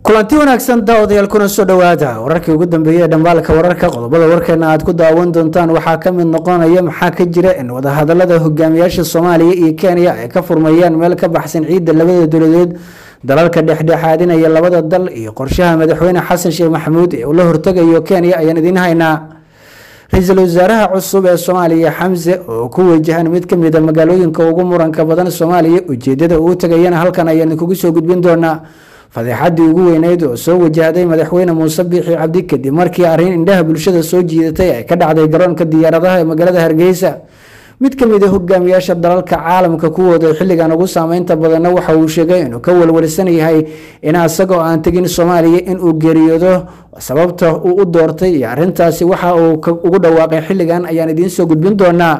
kulanti wanaagsan daawadayaal kuna soo dhowaada wararkii ugu dambeeyey ee dhambaalka wararka qodobada warkeena aad ku daawan doontaan waxaa ka mid noqonaya maxaa ka jira in wadahadalada hogaamiyaasha soomaaliya iyo kenya ay ka furmayaan meel ka baxsan ciidda labada dowladeed dalalka dhexdhexaadinaya labada dal iyo qorshaha madaxweyne xasan sheekh maxamuud ee uu la hortegayo kenya ayaan idiin haynaa ra-iisul wasaaraha cusub ee soomaaliya xamse oo ku wajahan mid kamid a magaalooyinka ugu muranka badan soomaaliya ujeedada uu tagayana halkan ayaan idinkugu soo gudbin doonaa fadeexadii ugu weyneyd oo soo wajahday madaxweyne muuse biixi cabdi kadib markii arrin indhaha bulshada soo jiidatay ay ka dhacday garoonka diyaaradaha ee magaalada hargeysa mid ka mid a hogaamiyaasha dalalka caalamka kuwooda xilligan ugu saameynta badanna waxa uu sheegay inuu ka walwalsan yahay in asagoo aan tegin soomaaliya inuu geeriyoodo sababta uu u doortay iyo arintaasi waxa uu ugu dhawaaqay xilligan ayaan idiin soo gudbin doonaa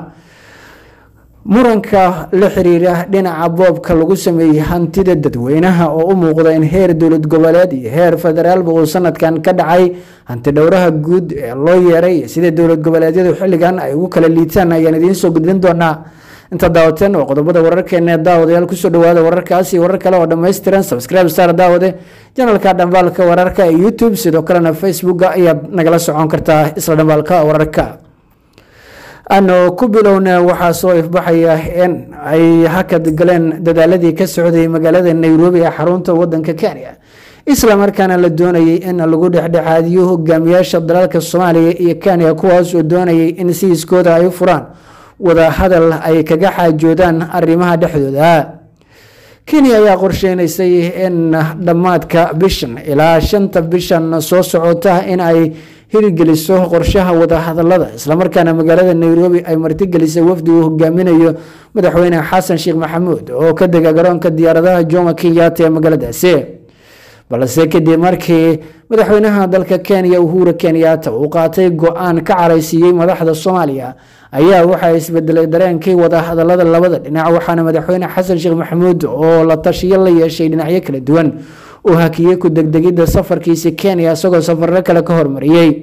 muranka la xiriira dhinaca boobka lagu sameeyey hantida dadweynaha oo u muuqda in heer dowlad goboleed iyo heer federaalba uu sanadkan ka dhacay hanti dhowraha guud ee loo yeeray sida dowlad goboleedyadu xilligan ay ugu kala liitaan ayaan idiin soo gudbin doonaa inta daawateen oo qodobada wararkeena daawadayaal kusoo dhawaada wararkaasi warar kale oo dhammaystiran subscribe star daawade janalka dhambaalka wararka ee youtube sidoo kalena facebooka ayaad nagala socon kartaa isla dhambaalka wararka ano ku bilowna waxaa soo ifbaxaya in ay hakad galeen dadaaladii ka socday magaalada nairobi ee xarunta wadanka kenya isla markaana la doonayay in lagu dhexdhexaadiyo hogaamiyaasha dalalka soomaaliya iyo kenya kuwaas oo doonayay in siiskooda ay u furaan wada hadal ay kaga xaajoodaan arrimaha dhexdooda kenya ayaa qorsheynaysay in dhammaadka bishan ilaa shanta bishan soo socota in ay hirgeliso qorshaha wadahadalada islamarkaana magaalada nairobi ay martigelisay wafdi uu hogaaminayo madaxweyne xasan sheekh maxamuud oo ka dega garoonka diyaaradaha jomo kenyatta ee magaaladaasi balse kadib markii madaxweynaha dalka kenya uhura kenyatta uu qaatay go-aan ka caraysiiyey madaxda soomaaliya ayaa waxaa isbedelay dareenkii wadahadalada labada dhinac waxaana madaxweyne xasan sheekh maxamuud oo la tashiyo la yeeshay dhinacyo kala duwan uu hakiyey ku degdegidda safarkiisi kenya isagoo safarro kale ka hormariyey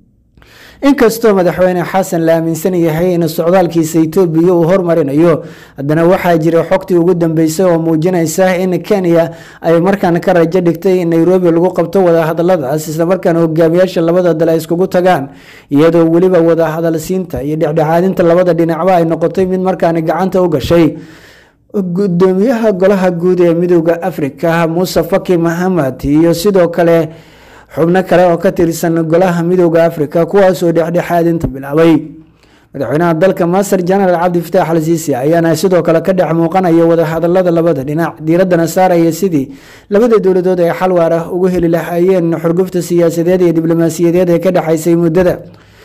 inkastoo madaxweyne xasan la aaminsan yahay in socdaalkiisa etoobiya uu hormarinayo haddana waxaa jira xogtii ugu dambeysay oo muujinaysa in kenya ay markaan ka rajo dhigtay in nairobi lagu qabto wadahadaladaas islamarkaana hogaamiyaasha labada dal ay iskugu tagaan iyadoo weliba wadahadalsiinta iyo dhexdhexaadinta labada dhinacba ay noqotay mid markaani gacanta u gashay gudoomiyaha golaha guud ee midooda afrika muuse faki mahamad iyo sidoo kale xubno kale oo ka tirsan golaha midooda afrika kuwaasoo dhexdhexaadinta bilaabay madaxweynaha dalka master jenaraal cabdi fataax al siisi ayaana sidoo kale ka dhex muuqanaya wadahadalada labada dhinac diiradana saaraya sidii labada dowladood ay xal waar ah ugu heli lahaayeen xurgufta siyaasadeed iyo diblomaasiyadeed ee ka dhexaysay muddada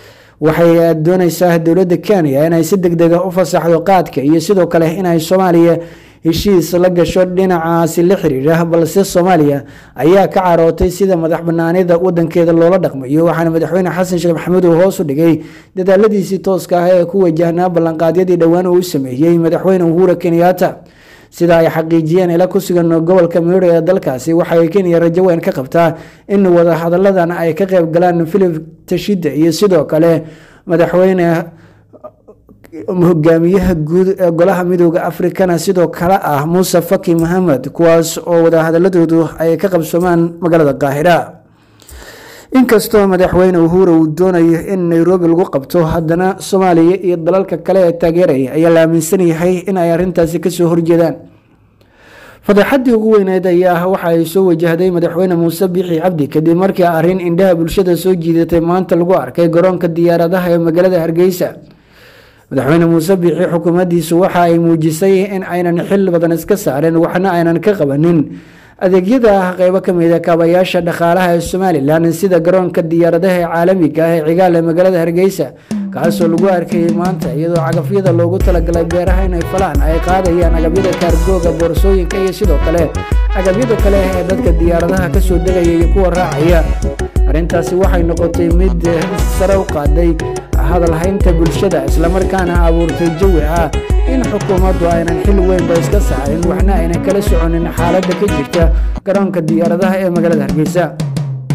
waxay dooneysaa dowladda kenya inay si deg dega u fasaxdo qaadka iyo sidoo kale inay soomaaliya heshiis la gasho dhinacaasi la xiriira balse soomaaliya ayaa ka carootay sida madax banaanida wadankeeda loola dhaqmayo waxaana madaxweyne xasan sheekh maxamuud uu hoos u dhigay dadaaladiisii tooska ah ee ku wajahnaa ballanqaadyadii dhowaan uu sameeyey madaxweyne uhura kenyatta sida ay xaqiijiyeen ila ku sugan gobolka miiro ee dalkaasi waxay kenya rajo weyn ka qabtaa in wadahadaladan ay ka qeyb galaan philip tashida iyo sidoo kale madaxweyne hogaamiyaha guud ee golaha midooda afrikana sidoo kale ah muuse faki mahamed kuwaas oo wadahadaladoodu ay ka qabsoomaan magaalada qaahira inkastoo madaxweyne uhura uu doonayo in nairobi lagu qabto haddana soomaaliya iyo dalalka kale ee taageeraya ayaa la aaminsan yahay in ay arintaasi kasoo horjeedaan fadeexadii ugu weyneed ayaa waxa ay soo wajahday madaxweyne muuse biixi cabdi kadib markii arrin indhaha bulshada soo jiidatay maanta lagu arkay garoonka diyaaradaha ee magaalada hargeysa madaxweyne muuse biixi xukuumaddiisu waxa ay muujisay in aynan xil badan iska saarin waxna aynan ka qabanin adeegyada qeybo kamid a kaabayaasha dhaqaalaha ee somalilan sida garoonka diyaaradaha ee caalamiga ah ee cigaal ee magaalada hargeysa kaasoo lagu arkayay maanta iyadoo cagafyada loogu talagalay beeraha inay falaan ay qaadayaan agabyada kaargooga boorsooyinka iyo sidoo kale agabyada kale ee dadka diyaaradaha kasoo degaya iyo kuwa raacaya arrintaasi waxay noqotay mid sare u qaaday hadalhaynta bulshada islamarkaana abuurtay jawi ah in xukuumaddu aynan xil weynba iska saarin waxna aynan kala soconin xaaladda ka jirta garoonka diyaaradaha ee magaalada hargeysa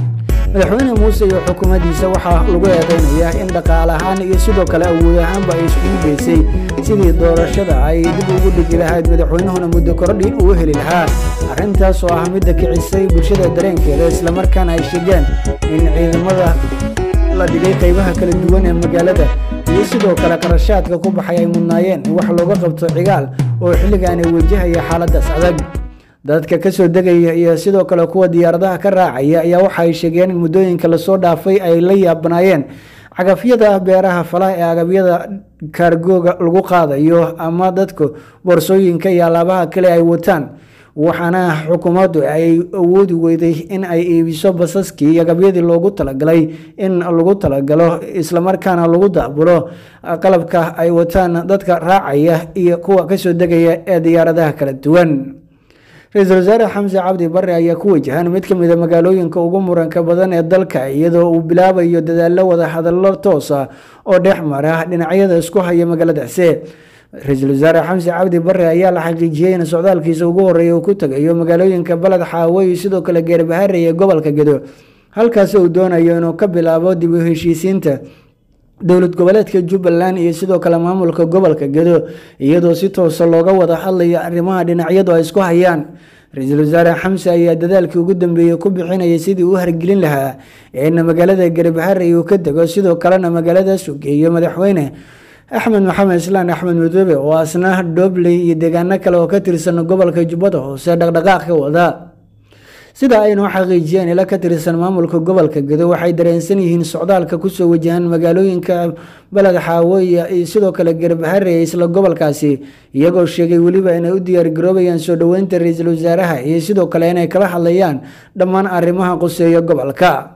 madaxweyne muuse iyo xukuumaddiisa waxaa lagu eedeynayaa in dhaqaale ahaan iyo sidoo kale awood ahaanba ay iskugu geysay sidii doorashada ay dib ugu dhigi lahayd madaxweynuhuna muddo kordhi uu heli lahaa arrintaas oo ah midda kicisay bulshada dareenkeeda islamarkaana ay sheegeen in ciidamada la dhigay qaybaha kala duwan ee magaalada iyo sidoo kale qarashaadka ku baxay ay mudnaayeen in wax looga qabto cigaal oo xilligaani wajahaya xaaladaas adag dadka ka soo degaya iyo sidoo kale kuwa diyaaradaha ka raacaya ayaa waxa ay sheegeen in muddooyinka lasoo dhaafay ay la yaabanaayeen cagafyada beeraha falaha ee agabyada kaargooga lagu qaadayo ama dadku boorsooyinka iyo alaabaha kale ay wataan waxaana xukuumaddu ay awoodi weyday in ay iibiso basaskii iyo agabyadii loogu talagalay in lagu talagalo islamarkaana lagu daabulo qalabka ay wataan dadka raacaya iyo kuwa kasoo degaya ee diyaaradaha kala duwan ra-iisul wasaare xamse cabdi bare ayaa ku wajahan mid ka mid a magaalooyinka ugu muranka badan ee dalka iyadoo uu bilaabayo dadaallo wada hadallo toosa oo dhex mara dhinacyada isku haya magaaladaasi ra-iisul wasaare xamse cabdi bare ayaa la xaqiijiyey in socdaalkiisa ugu horeeya uu ku tegayo magaalooyinka baled xaawo iyo sidoo kale geerbahaare ee gobolka gedo halkaasi uu doonayo inuu ka bilaabo dib u heshiisiinta dowlad goboleedka jubbaland iyo sidoo kale maamulka gobolka gedo iyadoo si toosa looga wada hadlayo arrimaha dhinacyadu ay isku hayaan ra-iisul wasaare xamse ayaa dadaalkii ugu dambeeyey ku bixinayay sidii uu hargelin lahaa in magaalada gerbahare uu ka dego sidoo kalena magaaladaas uu geeyo madaxweyne axmed maxamed islaan axmed mudoobe oo asna dhobley iyo deegaano kale oo ka tirsan gobolka jubbada hoose dhaqdhaqaaq ka wada sida aynu xaqiijiyeen ila ka tirsan maamulka gobolka gedo waxay dareensan yihiin socdaalka kusoo wajahan magaalooyinka baled xaawo iyo sidoo kale gerbahare ee isla gobolkaasi iyagoo sheegay weliba inay u diyaargaroobayaan soo dhoweynta ra-iisul wasaaraha iyo sidoo kale inay kala hadlayaan dhammaan arrimaha quseeya gobolka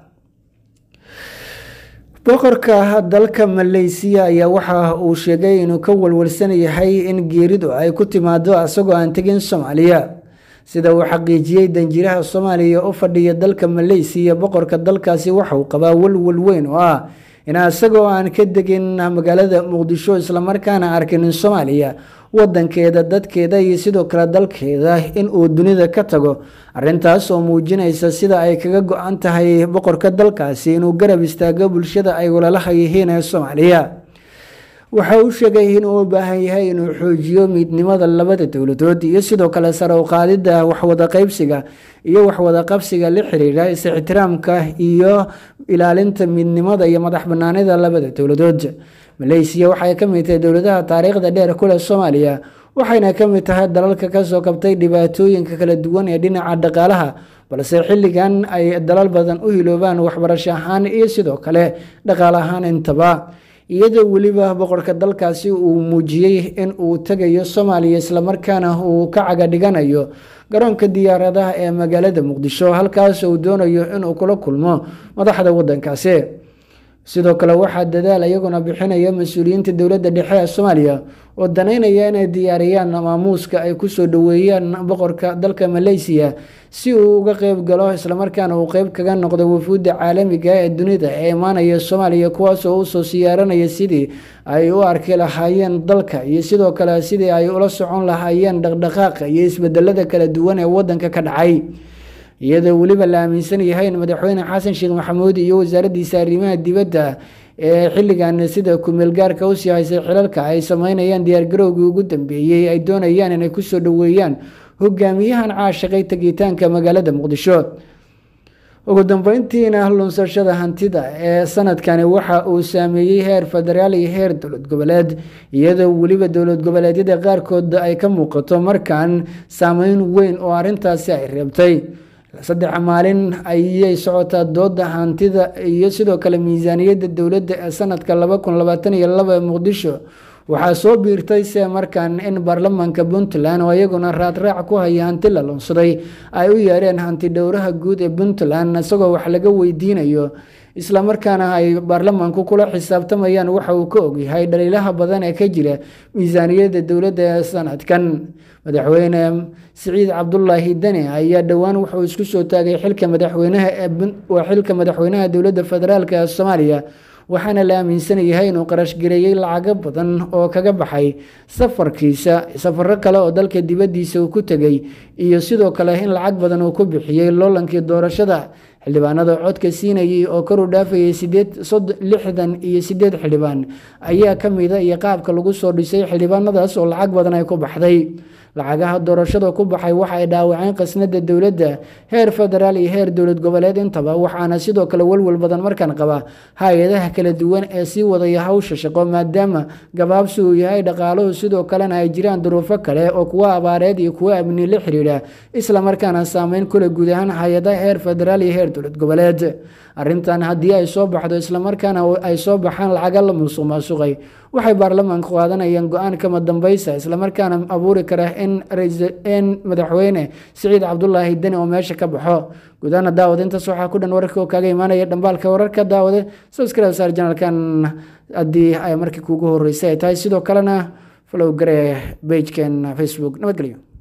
boqorka dalka maleysiya ayaa waxa uu sheegay inuu ka walwalsan yahay in geeridu ay ku timaado isagoo aan tegin soomaaliya sida uu xaqiijiyey danjiraha soomaaliya u fadhiya dalka maleysiya boqorka dalkaasi waxauu qabaa walwal weyn oo ah in isagoo aan ka degin magaalada muqdisho islamarkaana arkin soomaaliya wadankeeda dadkeeda iyo sidoo kale dalkeeda in uu dunida ka tago arintaas oo muujinaysa sida ay kaga go-an tahay boqorka dalkaasi inuu garab istaago bulshada ay walalaha yihiin ee soomaaliya waxa uu sheegay inuu u baahan yahay inuu xoojiyo midnimada labada dowladood iyo sidoo kale sare u qaadida waxwada qeybsiga iyo waxwada qabsiga la xiriira is-ixtiraamka iyo ilaalinta midnimada iyo madax banaanida labada dowladood maleysiya waxay ka mid tahay dowladaha taariikhda dheer kuleh soomaaliya waxayna ka mid tahay dalalka kasoo kabtay dhibaatooyinka kala duwan ee dhinaca dhaqaalaha balse xilligan ay dalal badan u hiloobaan waxbarasho ahaan iyo sidoo kale dhaqaale ahaan intaba iyadoo weliba boqorka dalkaasi uu muujiyey in uu tegayo soomaaliya islamarkaana uu ka caga dhiganayo garoonka diyaaradaha ee magaalada muqdisho halkaas uu doonayo inuu kula kulmo madaxda wadankaasi sidoo kale waxaa dadaal iyaguna bixinaya mas-uuliyiinta dowladda dhexe ee soomaaliya oo danaynaya inay diyaariyaan maamuuska ay kusoo dhoweeyaan boqorka dalka maleysiya si uu uga qeyb galo islamarkaana uu qeyb kaga noqdo wafuudda caalamiga ee dunida ee imaanaya soomaaliya kuwaasoo usoo siyaaranaya sidii ay u arki lahaayeen dalka iyo sidoo kale sidii ay ula socon lahaayeen dhaqdhaqaaqa iyo isbedelada kala duwan ee wadanka ka dhacay iyadoo weliba la aaminsan yahay in madaxweyne xasan sheekh maxamuud iyo wasaaraddiisa arrimaha dibadda ee xilligan sida kumeel gaarka usii haysay xilalka ay sameynayaan diyaargarowgii ugu dambeeyey ay doonayaan inay kusoo dhoweeyaan hogaamiyahan caashaqay tegitaanka magaalada muqdisho ugu dambeyntiina lunsashada hantida ee sanadkani waxa uu saameeyey heer federaal iyo heer dowlad goboleed iyadoo weliba dowlad goboleedyada qaarkood ay ka muuqato markan saameyn weyn oo arintaasi ay reebtay saddex maalin ayay socotaa dooda hantida iyo sidoo kale miisaaniyadda dowladda ee sanadka laba kun labaatan iyo laba muqdisho waxaa soo biirtay se markan in baarlamaanka puntland oo iyaguna raadraac ku haya hanti la lunsaday ay u yeereen hanti dhowraha guud ee puntland isagoo wax laga weydiinayo islamarkaana ay baarlamaanku kula xisaabtamayaan waxa uu ka ogyahay dhaliilaha badan ee ka jira miisaaniyadda dowladda ee sanadkan madaxweyne siciid cabdulaahi deni ayaa dhowaan wuxuu isku soo taagay xilka madaxweynaha waa xilka madaxweynaha dowladda federaalk ee soomaaliya waxaana la aaminsan yahay inuu qarashgareeyey lacago badan oo kaga baxay safarkiisa safaro kale oo dalka dibaddiisa uu ku tegay iyo sidoo kale in lacag badan uu ku bixiyey loolankii doorashada xildhibaanada codka siinayay oo kor u dhaafayay lixdan iyo sideed xildhibaan ayaa ka mida iyo qaabka lagu soo dhisay xildhibaanadaas oo lacag badan ay ku baxday lacagaha doorashada ku baxay waxa ay dhaawaceen qasnada dowladda heer federaal iyo heer dowlad goboleed intaba waxaana sidoo kale welwel badan markaan qaba hay-adaha kala duwan ee sii wadaya hawsha shaqo maadaama gabaabsi uu yahay dhaqaaluhu sidoo kalena ay jiraan duruufo kale oo kuwa abaareed iyo kuwa amni la xiriira islamarkaana saameyn kule guud ahaan hay-adaha heer federaal iyo heer dowlad goboleed arrintan haddii ay soo baxdo islamarkaana ay soo baxaan lacaga la musuq maasuqay waxay baarlamaanku qaadanayaan go-aan kama dambaysa islamarkaana abuuri kara in madaxweyne siciid cabdulaahi deni oo meesha ka baxo gudaana daawad intaas waxaa ku dhan wararka oo kaaga imaanaya dhambaalka wararka daawade subscribe saar janalkan haddii ay markii kuugu horeysay ay tahay sidoo kalena follow garee bageken facebook nabadgelyo